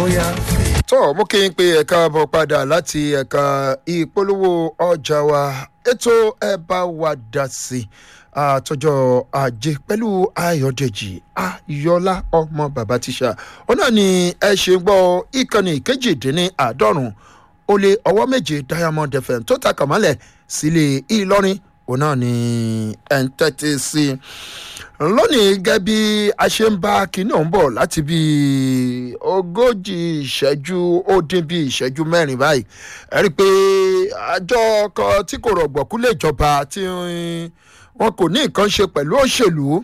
bóyá fẹ́. tó mú kí n pe ẹ̀ka bọ̀ padà láti ẹ̀ka ìpolówó ọjà wa ètò ẹ bá wa dá sí àtọjọ́ ajé pẹ̀lú ayọ̀dèjì ayọ̀lá ọmọ bàbá tíṣà ó náà ni ẹ ṣe ń gbọ́ ìkànnì kejìdínláàádọ́rùn ó lé ọwọ́ méje diamond fm tó ta kàmálẹ̀ sílé ìlọrin òun náà ni ẹ̀ ń tẹ́tí sí i lónìí gẹ́gẹ́ bí a ṣe ń bá kinní ọ̀hún bọ̀ láti bí ogójì ìṣẹ́jú ó dín bí ìṣẹ́jú mẹ́rin báyìí ẹ rí i pé àjọ kan tí kò rọ̀gbọ̀kú lè jọba tí wọn kò ní nǹkan ṣe pẹ̀lú òṣèlú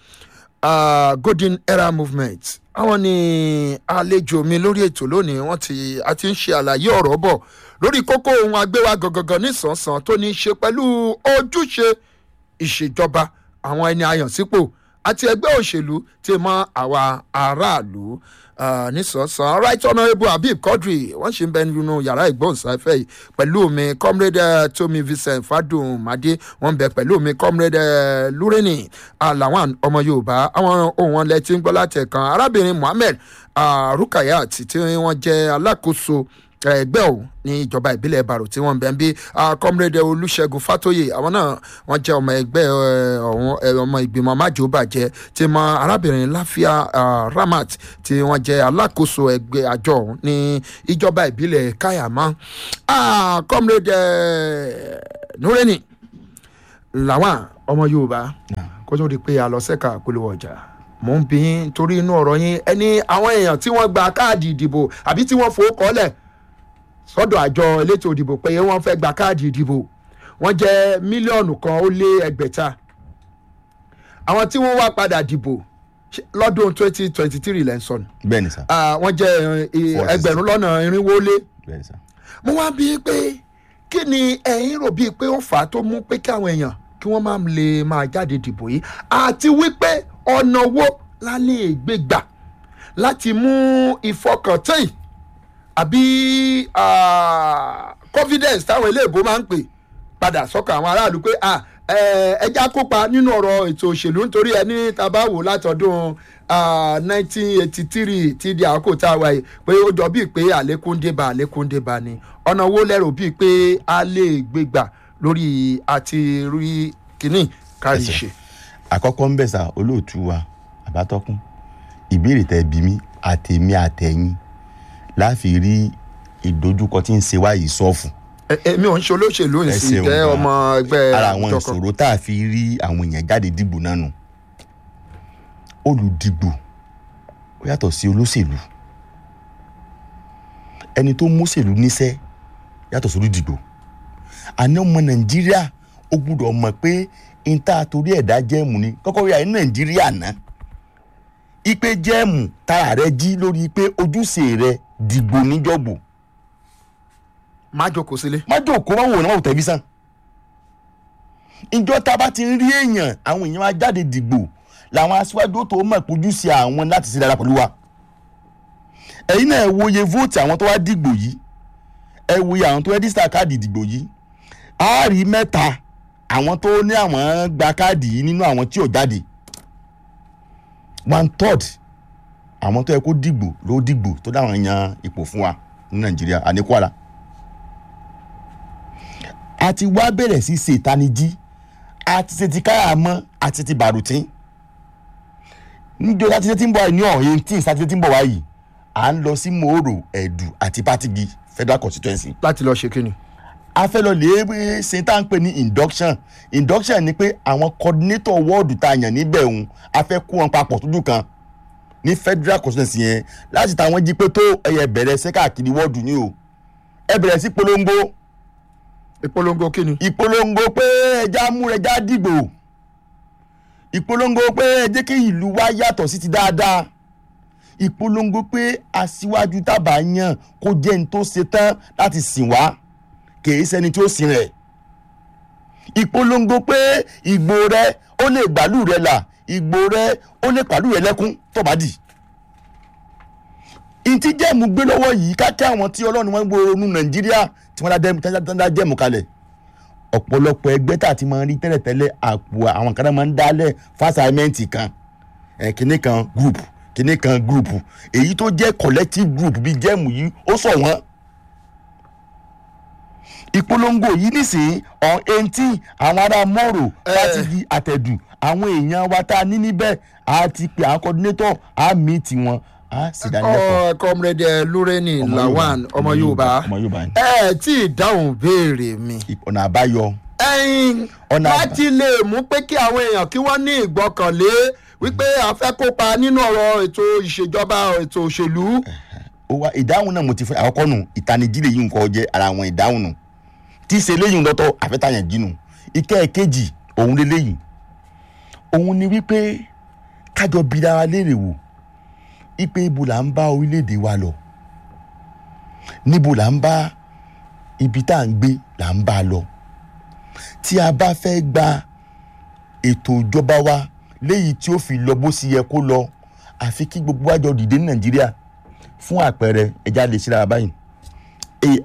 uh, golden era movement àwọn ni àlejò mi lórí ètò lónìí wọn ti a ti ń ṣe àlàyé ọ̀rọ̀ bọ̀ lórí kókó ohun agbéwá gangan nísànsán tó ní í ṣe pẹ̀lú ojúṣe ìṣèjọba àwọn ẹni àyànsípò àti ẹgbẹ́ òṣèlú tí mọ àwa aráàlú nísànsán right honourable habib quadri wọ́n ṣì ń bẹ nínú yàrá ìgbóhùnsáfẹ́ yìí pẹ̀lú mi comrade tomi vincent fadun made wọ́n bẹ pẹ̀lú mi comrade lureni alawan ọmọ yorùbá àwọn ohun wọn lẹ ti ń gbọ́ látẹ̀kan arábìnrin muhammed rukayat tí wọ́n jẹ́ alákòóso ẹgbẹ́ ò ní ìjọba ìbílẹ̀ baro tí wọ́n ń bẹ̀ ń bí comrade olùṣègùn fatoye àwọn náà wọ́n jẹ́ ọmọ ẹgbẹ́ ọ̀hún ọmọ ìgbìmọ̀ májòbàjẹ́ tí mọ arábìnrin láfíà ramat tí wọ́n jẹ́ alákòóso ẹgbẹ́ àjọ ọ̀hún ní ìjọba ìbílẹ̀ kayama comrade nureni làwọn ọmọ yorùbá kó tó di pé a lọ sẹ́ka polówó ọjà mò ń bí yín torí inú ọ̀rọ̀ yín ẹni àwọn èèyàn tí wọ́n gba káàdì ìdìbò àbí tí wọ́n fowó kọ́lẹ̀ sọ́dọ̀ àjọ elétò ìdìbò pé wọ́n fẹ́ gba káàdì ìdìbò wọ́n jẹ́ mílíọ̀nù kan ó lé ẹgbẹ̀ta àwọn tí wọ́n wá padà dìbò lọ́dún twenty twenty three lẹ́nsọ̀n bẹ́ẹ̀ni sá. wọ́n jẹ́ ẹgbẹ̀rún lọ́nà irinwó lé bẹ́ẹ̀ni sá. mo wá bíi pé kí ni ẹ̀yin rò bíi pé ó fà á tó mú pé kí àwọn èèyàn kí wọ́n máa lè máa jáde dìbò yìí àti wípé ọ̀nà wo la lè gbé gbà láti mú ìfọkàntán àbí confidence táwọn iléèbó máa ń pè padà sọ́kàn àwọn aráàlú pé ẹja kópa nínú ọ̀rọ̀ ètò òṣèlú nítorí ẹni tábà wò látọdún nineteen eighty three tí di àkókò tá a wà yìí pé ó jọ bíi pé àlékún débà àlékún débà ni ọ̀nà wo lẹ́rù bíi pé a lè gbé gbà lórí àti rí kínní kárí ṣe. àkọ́kọ́ ń bẹ̀ sá olóòtú wa àbátọ́kùn ìbéèrè tẹ bí mi àtẹ̀mí àtẹ̀yìn láfi rí ìdojúkọ tí ń ṣe wá yìí sọ́ọ̀fù. èmi ò ń ṣe olóṣèlú Ẹ ìsìn ṣeun jẹ́ gan. ọmọ ẹgbẹ́ ara àwọn ìjọkan. ìṣòro tá a fi rí àwọn èèyàn jáde dìbò náà nù olùdìbò ó yàtọ̀ sí olóṣèlú ẹni tó mọ́ṣèlú níṣẹ́ yàtọ̀ sí olùdìbò àná ọmọ nàìjíríà ó gbúdọ̀ mọ̀ pé níta torí ẹ̀dá jẹ́ẹ̀mù ni kọ́kọ́ rí àyè nàìjíríà náà ipe jẹ́ẹ̀mù tára rẹ jí lórí pé ojúṣe rẹ dìbò níjọ́gbò má jókòó sílé. má jòkó má wò ní wọn ò tẹlifíṣàn ìjọ tá a bá ti ń rí èèyàn àwọn èèyàn máa jáde dìgbò làwọn aṣíwájú tó mọ̀ pójú sí àwọn láti ṣe dára pẹ̀lú wa ẹ̀yin náà ẹ wo iye vóòtì àwọn tó wá dìgbò yìí ẹ wo iye àwọn tó rẹ́díṣítà káàdì ìdìgbò yìí á rí mẹ́ta àwọn tó ní àwọn gba káàdì yìí nínú àwọn tí ò jáde one third àwọn tó yẹ kó dìgbò ló dìgbò tó dáwọn yan ipò fún wa ní nàìjíríà àní kwara a ti wá bẹ̀rẹ̀ sí ṣe ìtanijí a ti ṣe ti káyà mọ́ àti ti bàrùtín níjọ́ sátidé tí ń bọ̀ wá ní ọ̀hún eighteen sátidé tí ń bọ̀ wá yìí à ń lọ sí mòórò ẹ̀dù àti patigi federal constituency láti lọ ṣe kíni. a fẹ́ lọ lè ṣe tá à ń pè ní induction induction ni pé àwọn coordinator wọ́ọ̀dù tá a yàn níbẹ̀ òun a fẹ́ kó wọn papọ̀ tójú kan ní federal constituency yẹn láti táwọn jí pé tó ẹyẹ bẹ̀rẹ̀ ṣẹ́ káàkiri wọ́ọ̀dù ni o ẹ bẹ̀rẹ̀ sí polongo ìpolongo kíni. ìpolongo pé ẹja múra ẹja dìgbò ìpolongo pé ẹ jẹ́ kí ìlú wa yàtọ̀ sí ti dáadáa ìpolongo pé aṣíwájú tábà yàn kó jẹ́ ní tó ṣe tán láti sìn wá kìí ṣẹni tí ó sìn rẹ̀ ìpolongo pé ìgbò rẹ ó lè gbàlú rẹ là ìgbò rẹ ó lè pàlú rẹ lẹ́kún tó bá dì ìtí jẹ́mu gbé lọ́wọ́ yìí kákẹ́ àwọn tí ọlọ́run wọn gbọ́ ronú nàìjíríà tí wọ́n dá jẹ́mu kalẹ̀ ọ̀pọ̀lọpọ̀ ẹgbẹ́ tá a ti máa ń rí tẹ́lẹ̀tẹ́lẹ̀ àpò àwọn kan náà máa ń dálẹ̀ fásitì kan ẹ̀ kínní kan group kíní kan group èyí tó jẹ́ collective group bíi jẹ́ẹ̀mù yìí ó sọ wọ́n ìpolongo yìí nísìnyí on eighteen àwọn ará mọ́rò Eh. láti di àtẹ̀dù àwọn èèyàn wa tá a ní níbẹ̀ á ti pè àwọn coordinator á meet wọn á sì dánilẹ́kọ̀ọ́. ọ comrade lureni Ọmọ lawan Yorùbá. ọmọ yorùbá ọmọ Yorùbá ni. ẹ tí ì dáhùn béèrè mi ọ̀nà àbáyọ ẹyin Ọ̀nà àbá- láti lè mú pé kí àwọn èèyàn kí wọ́n ní ìgbọ́kànlé wípé a fẹ́ kópa nínú ọ̀rọ̀ ètò ìṣèjọba ètò òṣèlú ó wá ìdáhùn náà mo ti fẹ́ àkọ́kọ́ nù ìtanijí lè yí nǹkan jẹ́ ara àwọn ìdáhùn nù tí í ṣe léyìn lọ́tọ̀ àfẹ́tàyàn jínú ìkẹ́ ẹ̀kejì òun lélẹ́yìn òun ni wípé kájọ bira wa léèrè wò ipe ibo là ń bá orílẹ̀-èdè wa lọ níbo là ń bá ibi tá à ń gbé là ń bá a lọ tí a bá fẹ́ gba ètò ìjọba wa léyìí tí ó fi lọ bó sì yẹ kó lọ àfi kí gbogbo àjọ dìde ní nàìjíríà fún àpẹẹrẹ ẹja lè ṣe dára báyìí E-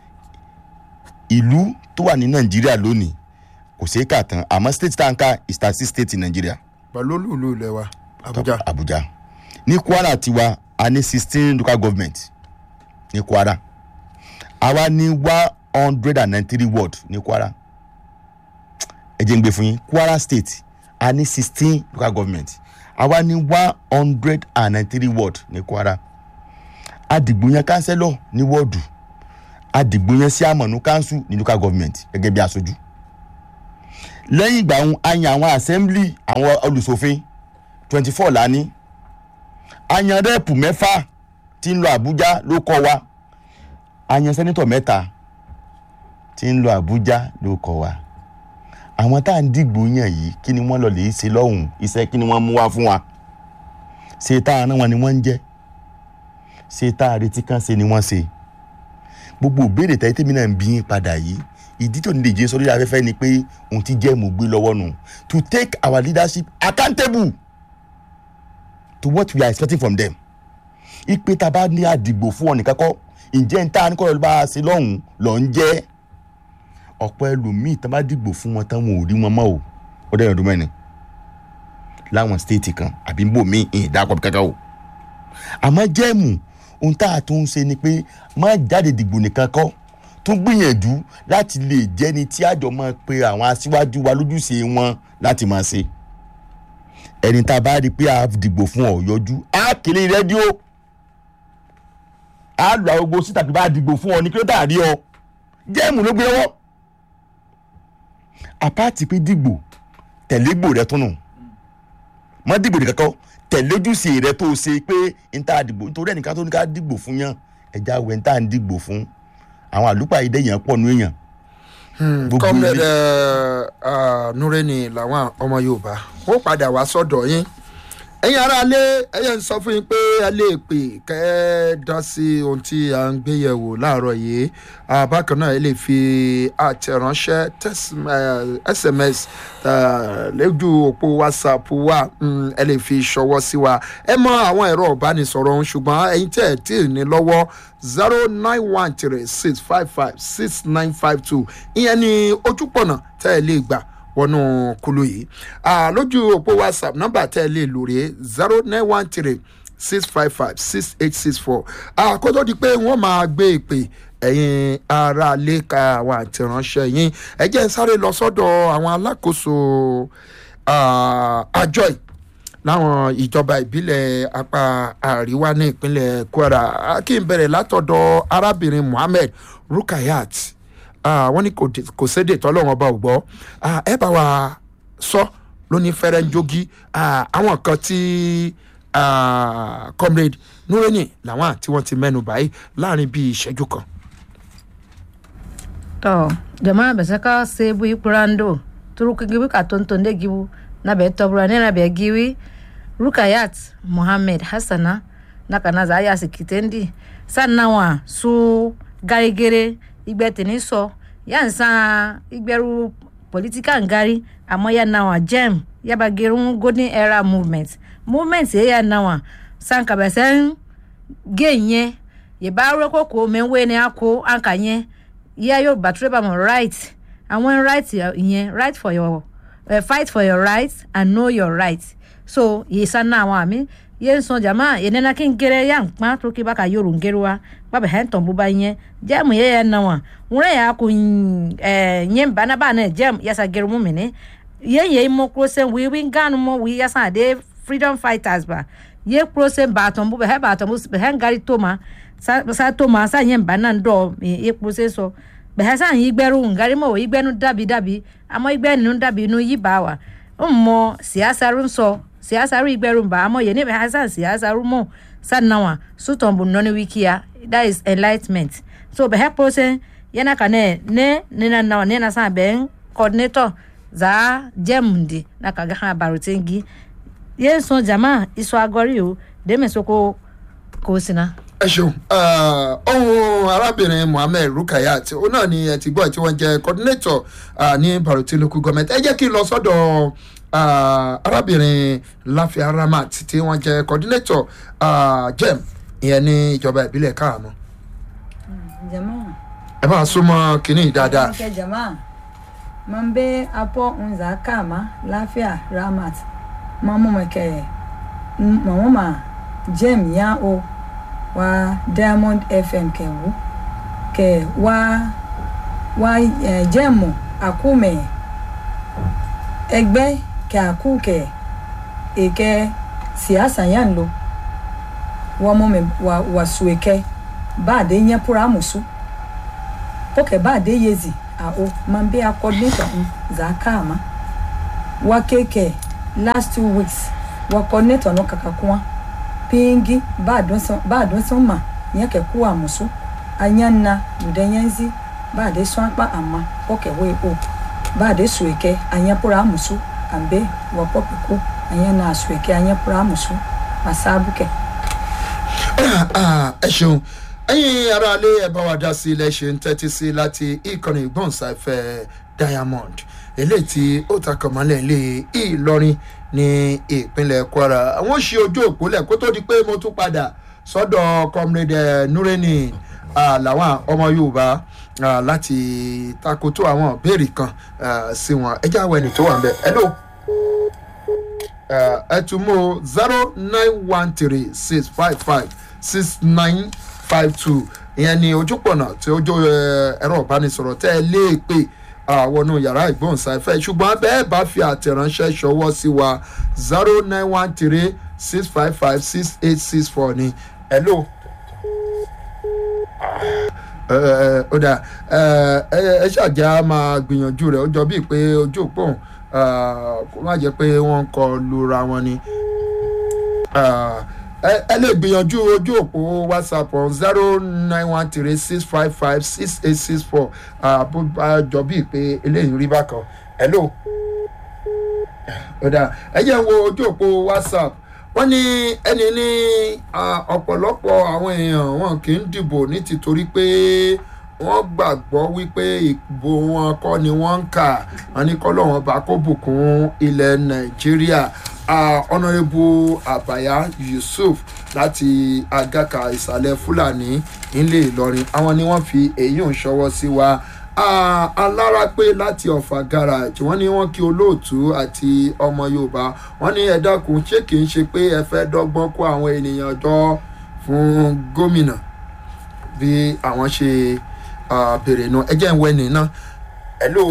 ìlú tó wà ní nàìjíríà lónìí kò ṣeé kà tán àmọ́ state tanka is thirty six state in nàìjíríà pẹ̀lú olúùlú ilẹ̀ wa abuja abuja ní kwara tiwa a ní sixteen local government ní kwara àwa ní one hundred and ninety three ward ní kwara ẹ jẹ́ ń gbé fún yín kwara state a ní sixteen local government àwa ní one hundred and ninety three ward ní kwara adìgbò yẹn kánsẹ́lọ̀ ní wọ́ọ̀dù adìgbò yẹn sí àmọ̀nù kánsù ní local government gẹ́gẹ́ bí aṣojú lẹ́yìn ìgbà ọ̀hún a yan àwọn assembly àwọn olùṣòfin twenty four lání a yan rẹ́ẹ̀pù mẹ́fà tí ń lọ àbújá ló kọ́ wa a yan sẹ́nitọ̀ mẹ́ta tí ń lọ àbújá ló kọ́ wa àwọn tá à ń dìgbò yàn yìí kí ni wọ́n lọ lè ṣe lọ́hùn iṣẹ́ kí ni wọ́n mú wá fún wa ṣe tá a rán wọn ni wọ́n ń jẹ́ ṣe tá a retí kan ṣe ni wọ́n ṣe gbogbo ìbéèrè tẹ́lẹ̀ tèmi náà ń bí yín padà yìí ìdí tó ní lè jẹ́ sórí afẹ́fẹ́ ni pé òun ti jẹ́ mò gbé lọ́wọ́ nù to take our leadership accountable to what we are expecting from them ipe tá a bá ní àdìgbò fún ọ nìkan kọ́ ǹjẹ́ ń tá a ní kọ́ ló bá a ṣe lọ́hùn lọ́ ń jẹ́ ọ̀pọ̀ ẹlòmíì tá a bá dìgbò fún wọn tán wọn ò rí wọn mọ́ o ó dẹ́rìn ọdún mẹ́rin láwọn stéètì kan àbí bò mí ìyìn dákọ̀ bí kankan o àmọ́ jẹ́ẹ̀mù ohun tá a tún ń ṣe ni pé má jáde dìgbò nìkan kọ́ tún gbìyànjú láti lè jẹ́ni tí àjọ máa pe àwọn aṣíwájú wa lójúṣe wọn láti máa ṣe ẹni tá a bá rí i pé a dìgbò fún ọ yọjú á kéré rédíò á lọ àgbo síta pé bá a dìgbò fún ọ ní kí ló dà rí ọ jẹ́ẹ̀mù ló gbé lọ́wọ́ àpáàtì pé dìgbò tẹ̀lé gbò rẹ tún nù mọ́ dìgbò nìkan kọ́ tẹ̀lé ojúṣe rẹ tó ṣe pé n ta dìgbò nítorí ẹnìkan tó ní ká dìgbò fún yàn ẹja wẹ̀ n ta ń dìgbò fún àwọn àlùpàá yìí dẹ̀yàn pọ̀ nù èèyàn. Gbogbo comrade ilé- nureni làwọn ọmọ yorùbá ó padà wá sọ́dọ̀ yín ẹ̀yin aráalé ẹ̀yẹ ń sọ fún yín pé ẹ lè pè kẹ́ ẹ dá sí ohun tí a ń gbé yẹ̀wò láàárọ̀ yìí Ah, bákan náà ẹ lè fi àtẹ̀ránṣẹ́ text- eh, sms eh, lójú òpó whatsapp wa mm, ẹ lè fi ṣọwọ́ sí wa ẹ mọ àwọn ẹ̀rọ ìbánisọ̀rọ̀ ọ̀hún ṣùgbọ́n ẹ̀yin tẹ̀ ẹ̀ tí ì ní lọ́wọ́ zero nine one three six five five six nine five two ìyẹn ni ojúpọ̀nà tẹ́ ẹ lè gbà wọnú kulu yìí Ah, lójú òpó whatsapp nọ́mbà tẹ́ ẹ lè lò rèé zero nine one three six five five six eight six four kó tó di pé wọ́n máa gbé ìpè ẹ̀yin ará ilé ka àwọn àtẹ̀ránṣẹ́ yín ẹ jẹ́ n sáré lọ sọ́dọ̀ àwọn alákòóso ah, àjọ yìí láwọn ìjọba ìbílẹ̀ apá àríwá ní ìpínlẹ̀ kwara Ah, kí n bẹ̀rẹ̀ látọ̀dọ̀ arábìnrin muhammed rukayat Ah, wọ́n ní kò dé- kò sédè tọ́lọ́wọ́n ọba ò gbọ́ Ah, ẹ bá wa sọ lóní fẹ́rẹ́ ń jogi Ah, àwọn kan tí ah, comrade nureni làwọn tí wọ́n ti mẹ́nu báyìí láàrin bíi ìṣẹ́jú kan. to jama'a be saka sebu ikurando turu kigiwi ka tonton de giwu na be tobura ne na be giwi rukayat muhammad hassana na kana za ya sikitendi sannan wa su garigere igbe tini so ya nsa igberu political ngari àmọ́ ya na wa gem ya ba gerun golden era movement movement ye ya na wa sanka bɛ sɛn ge yɛn yɛ bá rẹ́kọ̀ kó mẹ́wé ni a kó anka yẹn yíyá yóò bá tírébà mọ̀ right àwọn right yẹn right for your uh, fight for your right and know your right so yìí sá náà àwọn àmì ye sɔn jama ye nena ki n gere ya nkpa to ki ba ka yoro ngere wa ba bɛ hɛn tɔn bu ba nye jɛmu ye yɛ na wa ŋuna ya ko ɛɛ nye bana ba ne jɛmu yasa gere mu mene ye ye mo krosen wi wi ganu mo wi yasa de freedom fighters ba ye krosen ba tɔn bu bɛ hɛ ba tɔn bu bɛ hɛn gari toma sa sa toma sa nye bana dɔ ye krosen sɔ bɛ hɛ sa yi gbɛru ngari mo yi gbɛnu dabi dabi amɔ yi gbɛnu dabi nu yi ba wa mmɔ siyasaru nsɔ siyasaru igbɛru ba amɔ yɛ ne bɛ hɛ sa siyasaru mo sa nawa sutɔn bu nɔni wikia that is enlightenment so bɛ hɛ krosen yana ka ne ne ne na nawa ne na sa bɛn coordinator zaa jɛm di na ka ga ha barotengi yẹn sọ jama iṣọ agọrí o dèmẹ sọkò kò sínà. ẹ ṣeun ohun arábìnrin mohammed rukayat ó náà ni ẹ ti gbọ́ tí wọ́n jẹ́ coordinator ah, ní baroti local government ẹ jẹ́ kí n lọ sọ́dọ̀ ah, arábìnrin láfíà ramat tí wọ́n jẹ́ coordinator ah, jem ìyẹn ní ìjọba ìbílẹ̀ káàmù Jamaa. ẹ máa súnmọ́ kínní dáadáa Nke jamaa. Mambe apo unza kama lafiya ramat. Mamu make mamuma jem ya o wa Diamond FM ke wu. Ke wa wa eh, jemu akume ẹgbẹ́ ke aku ke eke siasa yan lo. Wa mo me wa wa sueke ba de nye pura musu. poke ba de yezi a o man be a coordinator um za kama wa keke last two weeks wa coordinator no kakakwa pingi ba don so ba don so ma nya ke ku amusu anyanna mudanyanzi ba de so apa ama poke we o ba de sueke anya pura amusu ambe wa poke ku anya na sueke anya pura amusu masabuke Ah, ẹ ṣeun ẹyin aráalé ẹ bá wa dá sí ilé ṣe ń tẹ́tí sí láti ìkànnì ìgbóhùnsáfẹ́ diamond eléyìí tí ó takọ̀ mọ́lẹ̀ ilé ìlọrin ní ìpínlẹ̀ kwara àwọn ṣe ojú òpólẹ̀ kó tó di pé mo tún padà sọ́dọ̀ comrade eh, nureni ah, làwọn ọmọ yorùbá ah, láti takoto àwọn ìbéèrè kan ah, sí wọn ẹ jáwé ẹni tó wà ń bẹ ẹ lóò ẹ tún mú zero nine one three six five five six nine five two ìyẹn ni ojúpọ̀nà tí ó jó ẹ, ẹ̀rọ ìbánisọ̀rọ̀ tẹ́ ẹ lé pè àwọnú yàrá ìgbóhùnsáfẹ́ ṣùgbọ́n bẹ́ẹ̀ bá fi àtẹ̀ránṣẹ́ ṣọwọ́ sí wa zero nine one three six five five six eight six four ni hello. ẹ ẹ ó dà ẹ ẹ ẹ ṣàjà máa gbìyànjú rẹ ó jọ bíi pé ojú òpó òun kó má jẹ pé wọn ń kọ lura wọn ni Ah, ẹ ẹ lè gbìyànjú ojú òpó whatsapp on zero nine one three six five five six eight six four bó bá jọ bíi pé eléyìí rí bákan hello ó dà ẹ jẹ́ ń wo ojú òpó whatsapp wọ́n ní ẹni ní ah, ọ̀pọ̀lọpọ̀ àwọn èèyàn wọn kì í dìbò ní tìtorí pé wọ́n gbàgbọ́ wípé ìbò wọn kọ́ ni wọ́n ń kà wọ́n ní kọ́lọ́wọ́n bá kó bùkún ilẹ̀ nàìjíríà ọ̀nàrẹ́bù àbáyá yusuf láti agaka ìsàlẹ̀ fúlàní nílé ìlọrin àwọn ni wọ́n fi èyí ń ṣọwọ́ sí wa Ah, alárápé láti ọ̀fà garage wọ́n ní wọ́n kí olóòtú àti ọmọ yorùbá wọ́n ní ẹ dákun ṣé kì í ṣe pé ẹ fẹ́ dọ́gbọ́n kó àwọn ènìyàn jọ fún gómìnà bí àwọn ṣe ah, béèrè náà ẹ jẹ́ ń wẹ́ nìyẹn hello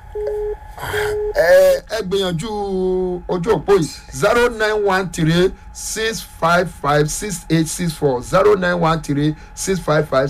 ẹ ẹ gbìyànjú ojú òpó yìí zero nine one three six five five six eight six four zero nine one three six five five